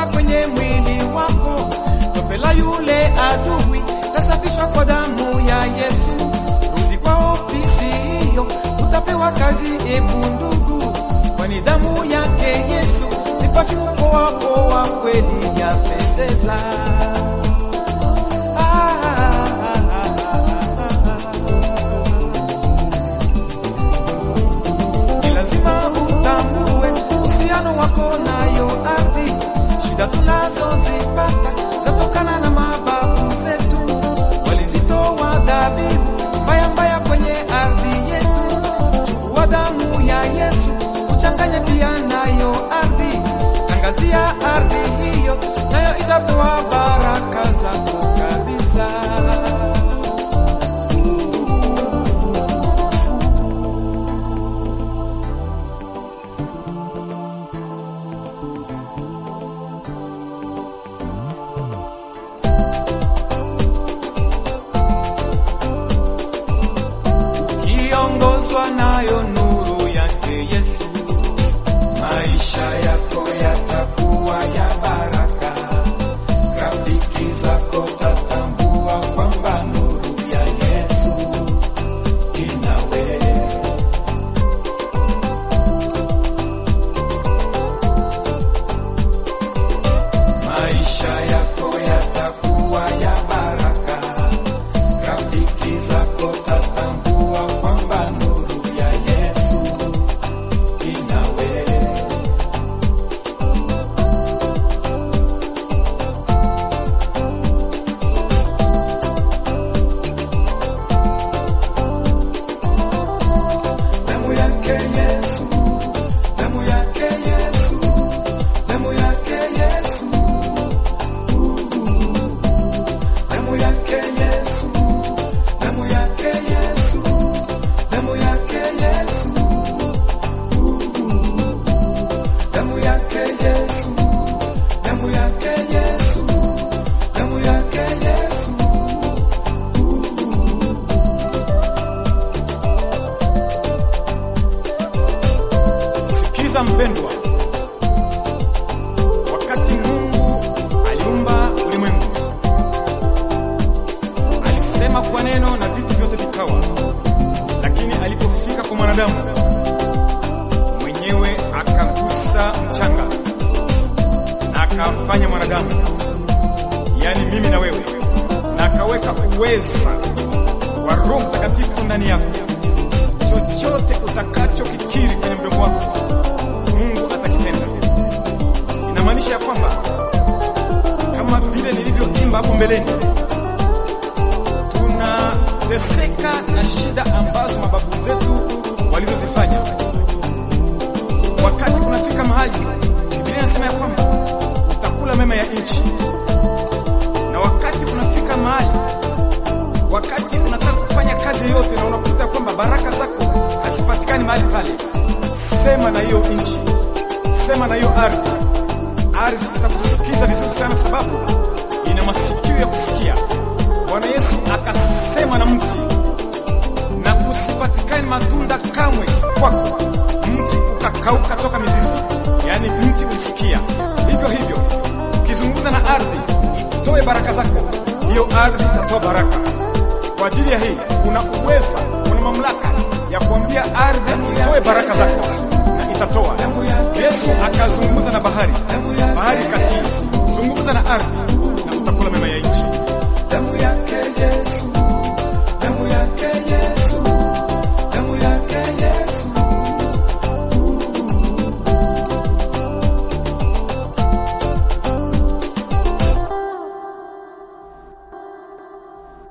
kutoka kwenye mwili wako. Tope la yule adui tasafishwa kwa damu ya Yesu. Rudi kwa ofisi hiyo, utapewa kazi. Ebu ndugu, kwani damu yake Yesu ni pafyumu poa poa, kweli yapendeza. Ah, ah, ah, ah, ah. Ni lazima utambue uhusiano wako nayo ardhi. Shida tunazozipata zatokana na mababu zetu, walizitoa dhabihu mbaya mbaya kwenye ardhi yetu. Chukua damu ya Yesu uchanganye pia nayo ardhi, tangazia ardhi hiyo, nayo itatoa baraka zako kabisa. kiongozwa nayo nuru yake Yesu, maisha yako yatakuwa ya baraka. Rafiki zako tatambua kwamba nuru ya Yesu inawe. Maisha yako yatakuwa ya baraka rafiki zako tatambua kwamba nuru ya Yesu inawe. Damu yake Yesu, damu yake Yesu, damu yake Yesu, damu yake Yesu damu yake Yesu, damu yake Yesu, damu yake Yesu, damu yake Yesu, damu yake Yesu. Sikiza mpendwa, wakati Mungu aliumba ulimwengu alisema kwa neno na vitu vyote vikawa, lakini alipofika kwa mwanadamu mwenyewe akagusa mchanga na akamfanya mwanadamu, yaani mimi na wewe, na akaweka uweza wa Roho Mtakatifu ndani yako. Chochote utakachokikiri kwenye mdomo wako, Mungu atakitenda. Inamaanisha ya kwamba kama vile nilivyoimba hapo mbeleni tunateseka na shida ambazo mababu zetu walizozifanya. Wakati kunafika mahali Biblia inasema ya kwamba utakula mema ya nchi, na wakati kunafika mahali, wakati unataka kufanya kazi yoyote na unakuta kwamba baraka zako hazipatikani mahali pale, sema na hiyo nchi, sema na hiyo ardhi. Ardhi itakusikiza vizuri sana, sababu ina masikio ya kusikia. Bwana Yesu akasema na mti na kusipatikane matunda kamwe kwako, mti ukakauka toka mizizi, yaani mti ulisikia. Hivyo hivyo ukizungumza na ardhi itoe baraka zako, hiyo ardhi itatoa baraka. Kwa ajili ya hii una uweza, una mamlaka ya kuambia ardhi itoe baraka zako na itatoa. Yesu akazungumza na bahari, bahari katii, zungumza na ardhi na utakula mema ya nchi. damu yake Yesu,